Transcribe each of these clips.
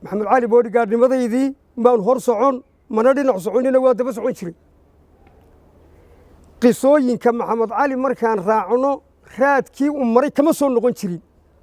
maxamed cali boodhigaadhnimadaydii baan hor socon mana dhinac soconina waa daba socon jiray qisooyinka maxamed cali markaan raacno raadkii u maray kama soo noqon jirin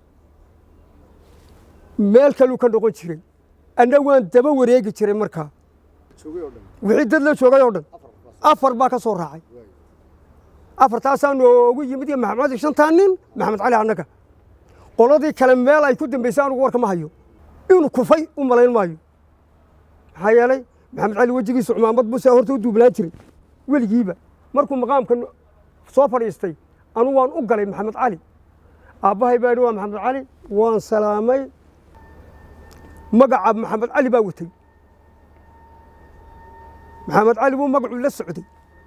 meel kaluu ka noqon jiray anna waan daba wareegi jiray markaa wixii dad la joogay oo dhan afar baa ka soo raacay afartaasaa noogu yimid iyo maxamed cali shantaa nin maxamed cali annaga qoladii kale meel ay ku dambaysay anugu warka ma hayo inuu kufay u malayn maayo maxaa yeelay maxamed cali wejigiisu cumaamad buu saa horta u duubnaan jiray weligiiba markuu maqaamka soo fadhiistay anugu waan u galay maxamed cali aabbahay baa yidhi waa maxamed cali waan salaamay magaca maxamed cali baa watay maxamed cali buu magacuu la socday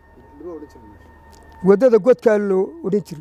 waddada godkaa loo odhan jiray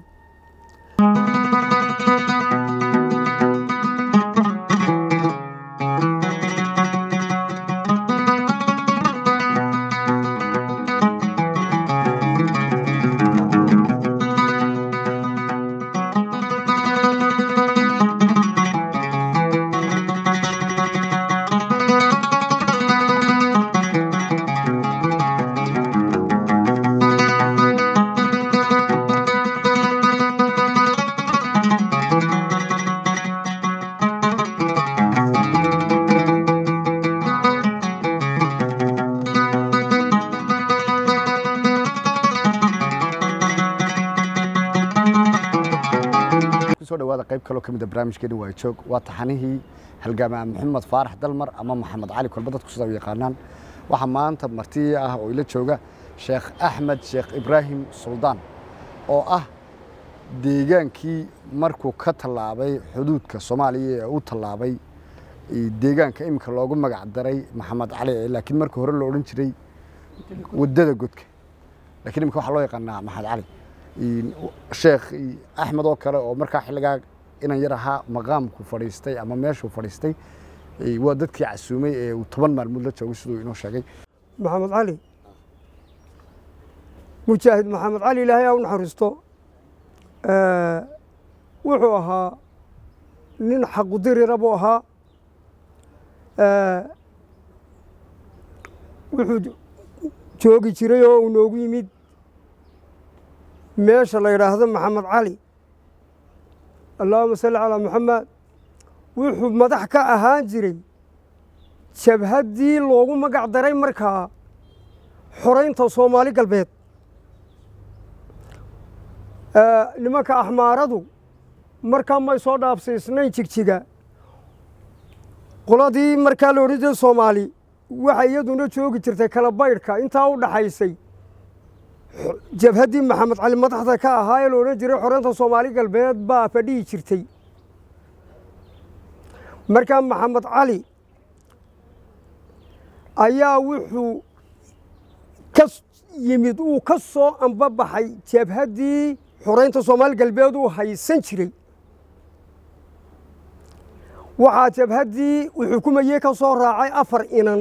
kusoo dhawaada qayb kaloo ka mid a barnaamijkeeni waa joog waa taxanihii halgaama maxamed faarax dalmar ama maxamed cali kolba dadku sidaa u yaqaanaan waxaa maanta marti ah oo ila jooga sheekh axmed sheekh ibraahim suldaan oo ah deegaankii markuu ka tallaabay xuduudka soomaaliya ee u tallaabay deegaanka iminka loogu magac daray maxamed cali laakiin markii hore loo odhan jiray waddada godka lakiin iminka waxaa loo yaqaanaa maxamed cali sheekh axmed oo kale oo markaa xilligaa inan yar ahaa maqaamku fadhiistay ama meeshuu fadhiistay waa dadkii casuumay ee uu toban maalmood la joogay siduu inoo sheegay maxamed cali mujaahid maxamed cali ilaahay aa u naxariisto wuxuu ahaa nin xaqudirira buu ahaa wuxuu joogi jiray oo uu noogu yimid meesha la yidhaahdo maxamed cali allahuma salli calaa maxamed wuxuu madax ka ahaan jiray jabhaddii loogu magac daray markaa xoraynta soomaali galbeed nimanka axmaaradu markaa may soo dhaafsiisnayn jigjiga qoladii markaa la odhan jiray soomaali waxay iyaduna joogi jirtay kala baydhka intaa u dhaxaysay jabhaddii maxamed cali madaxda ka ahaa ee la odhan jiray xoreynta soomaali galbeed baa fadhihi jirtay markaa maxamed cali ayaa wuxuu ka yimid uu ka soo ambabaxay jabhaddii xoreynta soomaali galbeed uu haysan jiray waxaa jabhaddii uu xukumayey ka soo raacay afar inan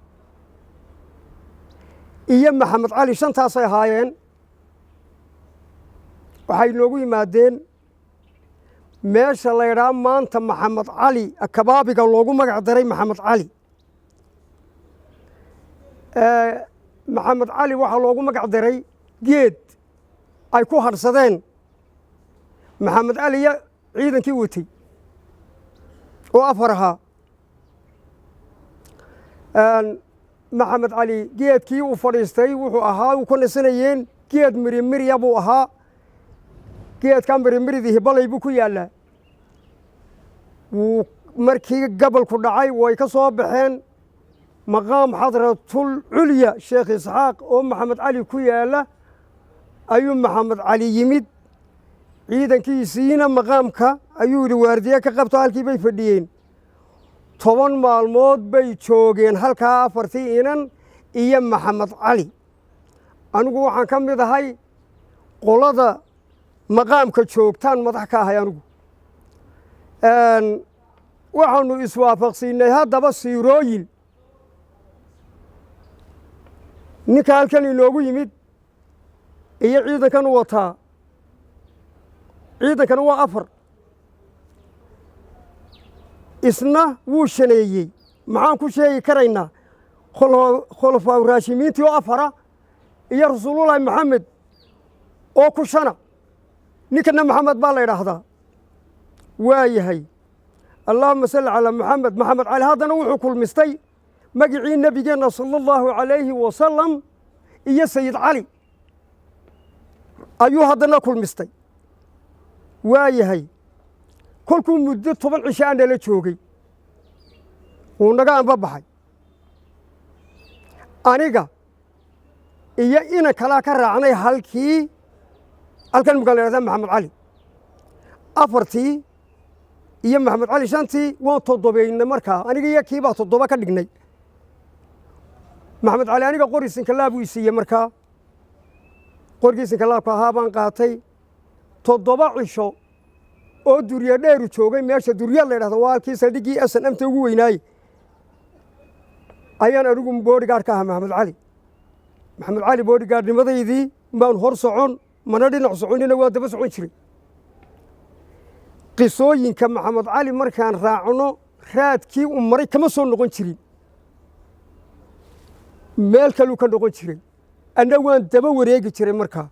iyo maxamed cali shantaasay ahaayeen waxay noogu yimaadeen meesha la ydhaha maanta maxamed cali kabaabiga loogu magac daray maxamed cali maxamed cali waxaa loogu magac daray geed ay ku hadhsadeen maxamed caliya ciidankii watay oo afar ahaa maxamed cali geedkii uu fadhiistay wuxuu ahaa uu ka nasanayeen geed mirimirya buu ahaa geedkaa mirimiridii hibalay buu ku yaallaa wuu markii gabalku dhacay way ka soo baxeen maqaam xadratul culya sheekh isxaaq oo maxamed cali ku yaalla ayuu maxamed cali yimid ciidankiisiina maqaamka ayuu yidhi waardiye ka qabto halkii bay fadhiyeen toban maalmood bay joogeen halkaa afartii inan iyo maxamed cali anigu waxaan ka mid ahay qolada maqaamka joogtaan madax ka ahay anigu waxaanu iswaafaqsiinay haddaba siirooyin ninka halkan inoogu yimid iyo ciidankan u wataa ciidankana waa afar isna wuu shaneeyey maxaan ku sheegi karaynaa khulafaa raashimiintii oo afara iyo rasuulullaahi maxamed oo ku shana ninkana maxamed baa la ydhaahdaa waa yahay allaahuma salli calaa maxamed maxamed cali haddana wuxuu kulmistay magicii nebigeenna sala allahu calayhi wasalam iyo sayid cali ayuu haddana kulmistay waa yahay kolkuu muddo toban cisho a nala joogay wuu naga anba baxay aniga iyo inan kalaa ka raacnay halkii halkan mukaan la yhahdaa maxamed cali afartii iyo maxamed cali shantii waan toddobeynay markaa aniga iyo kii baa toddoba ka dhignay maxamed cali aniga qori sinkalaab uu isiiyey markaa qorgii sinkalaabka ahaa baan qaatay toddoba cisho oo durye dheeru joogay meesha durya la ydhahdo waa halkii saldhiggii asan amta ugu weynaaye ayaan anigu boodigaard ka ahaa maxamed cali maxamed cali boodigaardnimadaydii maan hor socon mana dhinac soconina waa daba socon jiray qisooyinka maxamed cali markaan raacno raadkii u maray kama soo noqon jirin meel kaluu ka noqon jiray anna waan daba wareegi jiray markaa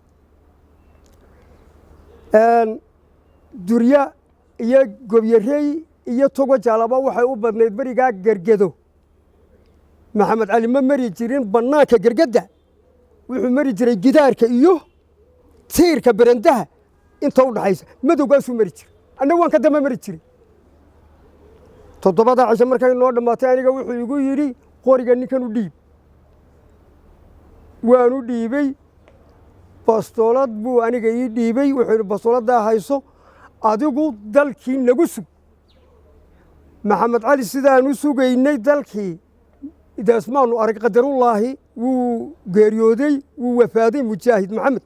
durya iyo gobyarey iyo togo jaalaba waxay u badnayd berigaa gergedo maxamed cali ma mari jirin bannaanka gergadda wuxuu mari jiray gidaarka iyo tiirka berendaha inta u dhaxaysa madowgaasuu mari jiray anna waan ka daba mari jiray toddobadaa cisho markay noo dhammaatay aniga wuxuu igu yidhi qoriga ninkan u dhiib waanu dhiibey bastoolad buu aniga ii dhiibey wuxuu yidhi bastooladdaa hayso adigu dalkii nagu sug maxamed cali sidaanu sugaynay dalkii daasmaanu arag qadarullaahi wuu geeriyooday wuu wafaaday mujaahid maxamed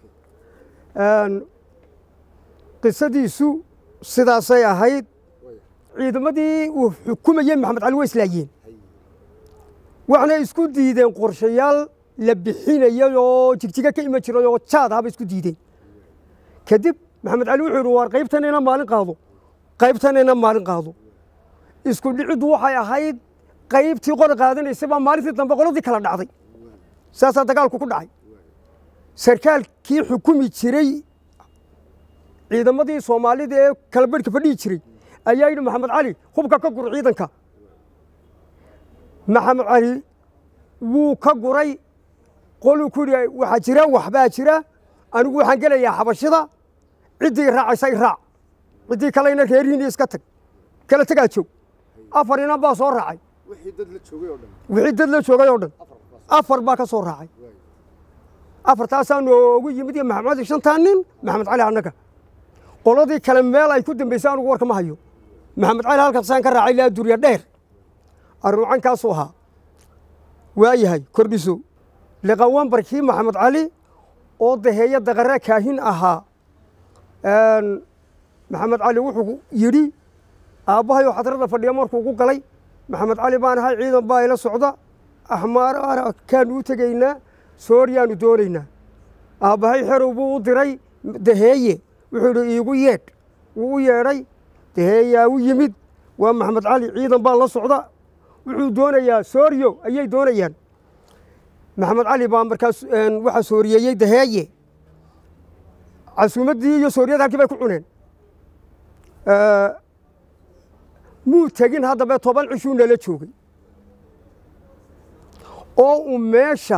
qisadiisu sidaasay ahayd ciidamadii uu xukumayey maxamed cali way islaayeen waxna isku diideen qorshayaal la bixinayay oo jigjiga ka iman jiray oo jaad ahaba isku diideen kadib maxamed cali wuxuu yidhi waar qaybtanayna maalin qaado qaybtanayna maalin qaado isku dhiciddu waxay ahayd qaybtii qori qaadanaysay baa maalintii dambe qoladii kala dhacday saasaa dagaalku ku dhacay sarkaalkii xukumi jiray ciidamadii soomaalida ee kala bedhka fadhihi jiray ayaa yidhi maxamed cali hubka ka gur ciidanka maxamed cali wuu ka guray qoluu ku yidhi waxaa jira waxbaa jira anigu waxaan gelayaa xabashida ciddii raacaysa i raac ciddii kalena reerihiini iska tag kala tegaa joog afar inan baa soo raacay wixii dad la joogay oo dhan wixii dad la joogay oo dhan afar baa ka soo raacay afartaasaa noogu yimid iyo maxamed cali shantaa nin maxamed cali annaga qoladii kale meel ay ku dambaysay anugu warka ma hayo maxamed cali halkaasaan ka raacay laa durya dheer arruucankaasuu ahaa waayahay kordhiso liqawanbarkii maxamed cali oo daheeyo daqare kaahin ahaa maxamed cali wuxuu yidhi aabbahay oo xadrada fadhiya markuu ugu galay maxamed cali baan ahay ciidan baa ila socda axmaar kaanu u tegaynaa sooryaanu doonaynaa aabbahay xerow buu u diray daheeye wuxuu yidhi iigu yeedh wuu u yeedhay daheeyaa u yimid waa maxamed cali ciidan baa la socda wuxuu doonayaa sooryo ayay doonayaan maxamed cali baa markaas waxaa sooriyeeyey daheeye casuumaddii iyo sooriyada halkii bay ku cuneen muu tegin haddaba toban cishuu nala joogay oo uu meesha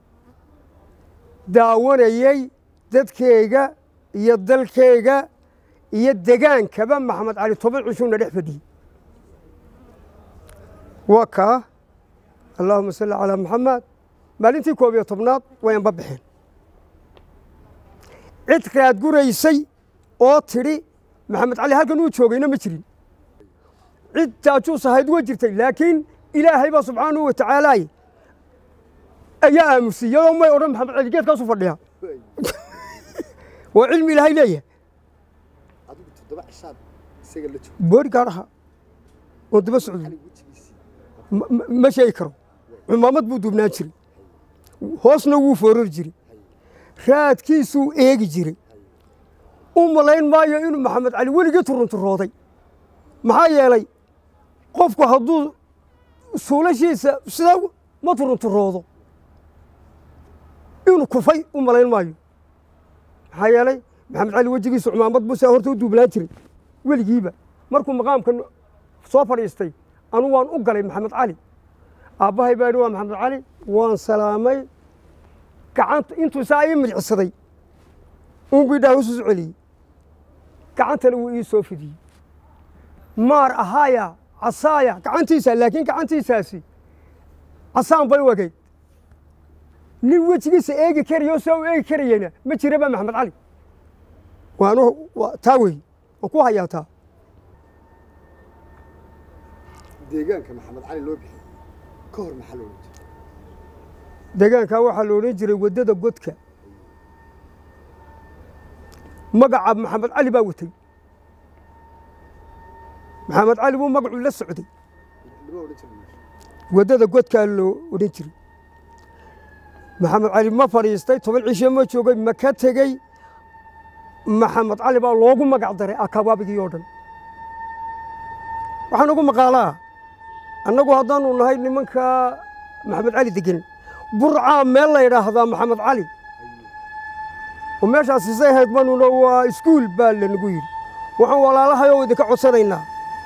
daawanayey dadkeyga iyo dalkeyga iyo degaankaba maxamed cali toban cishuuna dhex fadhiyey waa kaa allaahuma salli calaa maxamed maalintii koob iyo tobnaad wayanba baxeen cid raad guraysay oo tidhi maxamed cali halkan uu joogayna ma jirin cid jaajuus ahayd waa jirtay laakiin ilaahay baa subxaanahu wa tacaalaay ayaa aamusiyey oo may odhan maxamed cali geedkaasu fadhiya waa cilmi ilaahay leeyahay adigu toddoba cishaad isaga la joogay boodigaadh ahaa oon daba socday wejigiisii ma- ma- ma sheegi karo cumaamad buu duubnaan jiray hoosna wuu foorari jiray raadkiisuu eegi jiray u malayn maayo inuu maxamed cali weligii turunturooday maxaa yeelay qofku hadduu suulashiisa sidaa ma turunturoodo inuu kufay u malayn maayo maxaa yeelay maxamed cali wejigiisa cumaamad buusaa horta u duubnaan jiray weligiiba markuu maqaamka soo fadhiistay anu waan u galay maxamed cali aabbahay baa idhi waa maxamed cali waan salaamay gacanta intuu saa ii midicsaday uunbu idhaa hosusu celiyey gacantana wuu ii soo fidiyey maar ahaaya casaaya gacantiisa laakiin gacantiisaasi casaan bay u egayd nin wejigiisa eegi karaya oo saa u eegi karayena ma jira ba maxamed cali waanu taa wey waan ku hayaa taa deegaanka maxamed cali loo bixiyey ka hor maxaa loola jira deegaankaa waxaa la odhan jiray waddada godka magaca maxamed cali baa watay maxamed cali buu magacuu la socday lama odhan jira meesha waddada godkaa loo odhan jiray maxamed cali ma fadhiistay toban cishe ma joogay ma ka tegey maxamed cali baa loogu magac daray akabaabigii oo dhan waxaan ugu maqaalaa annagu haddaanu nahay nimanka maxamed cali degan burcaa meel la yidhaahdaa maxamed cali oo meeshaas isay ahayd manuna waa iskuul baa lanagu yidhi waxaan walaalahay oo idinka codsanaynaa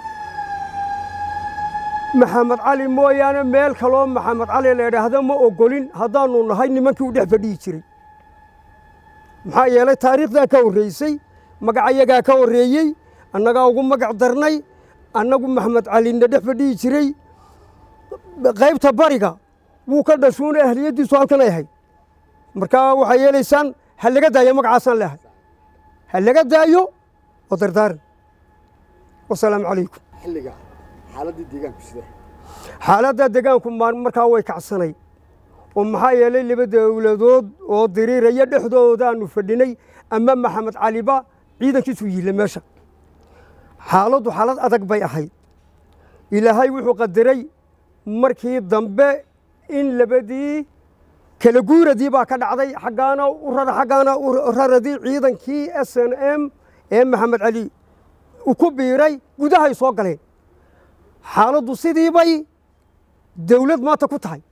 maxamed cali mooyaane meel kaloo maxamed cali la yidhaahda ma ogolin haddaanu nahay nimankii u dhex fadhiyi jiray maxaa yeelay taariikhdaa ka horreysay magacayagaa ka horreeyey annagaa ugu magac darnay annagu maxamed calina dhex fadhiyi jiray qaybta bariga wuu ka dhashuuna ahliyaddiisu halkan ay ahayd markaa waxay yeelaysaan ha laga daayo magacaasaan leehay ha laga daayo oo dardaaran wasalaamu calaykum xilliga xaaladdii deegaanku sidee xaaladda deegaanku maan markaa way kacsanay oo maxaa yeelay laba dowladood oo diriiraya dhexdoodaanu fadhinay ama maxamed caliba ciidankiisu yiille meesha xaaladdu xaalad adag bay ahayd ilaahay wuxuu qadaray markii dambe in labadii kala guuradii baa ka dhacday xaggaana u rara xaggaana u raradii ciidankii s n m ee maxamed cali uu ku biiray gudahay soo galeen xaaladdu sidii bay dawlad maanta ku tahay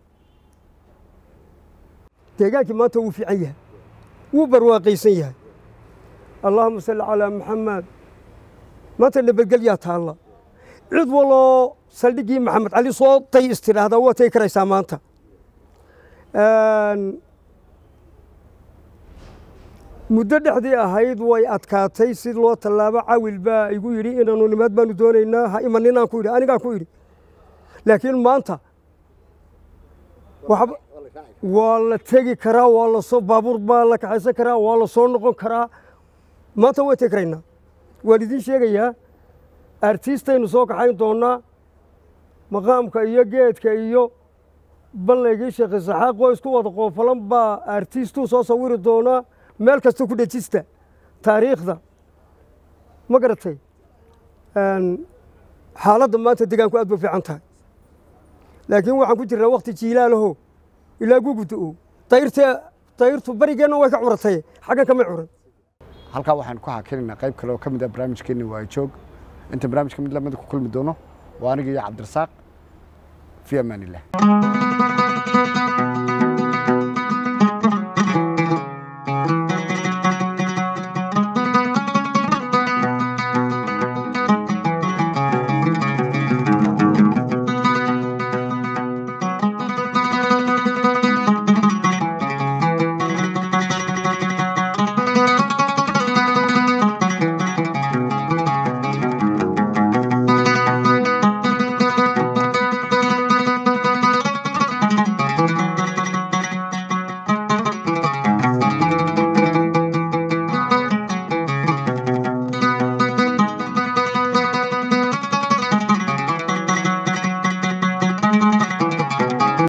deegaankii maanta wuu fiican yahay wuu barwaaqaysan yahay allaahuma salli calaa maxamed maanta nabadgelyaa taalla cid waloo saldhiggii maxamed cali soo day istidhaahdaa waa tegi karaysaa maanta muddo dhexdii ahayd way adkaatay si loo tallaabo cawil baa igu yidhi inaanu nimaad baanu doonaynaa ha imaninaan ku yidhi anigaan ku yidhi laakiin maanta waxba waa la tegi karaa waa lasoo baabuur baa la kaxaysan karaa waa la soo noqon karaa maanta way tegi karaynaa waan idiin sheegayaa artiistaynu soo kaxayn doonnaa maqaamka iyo geedka iyo ballaygii sheekh isaxaaq oo isku wada qoofalan baa artiistuu soo sawiri doonaa meel kasta ku dhejista taariikhda ma garatay xaaladda maanta degaanku aad bay fiican tahay laakiin waxaan ku jirnaa wakti jiilaalaho ilaa guguda-o dayrta dayrtu barigeenna way ka curatay xaggan kamay curan halkaa waxaan ku hakinaynaa qayb kale oo ka mid ah barnaamijkeenni waa joog inta barnaamijka mid lamida ku kulmi doono waa aniga iyo cabdirasaaq fi amaan illah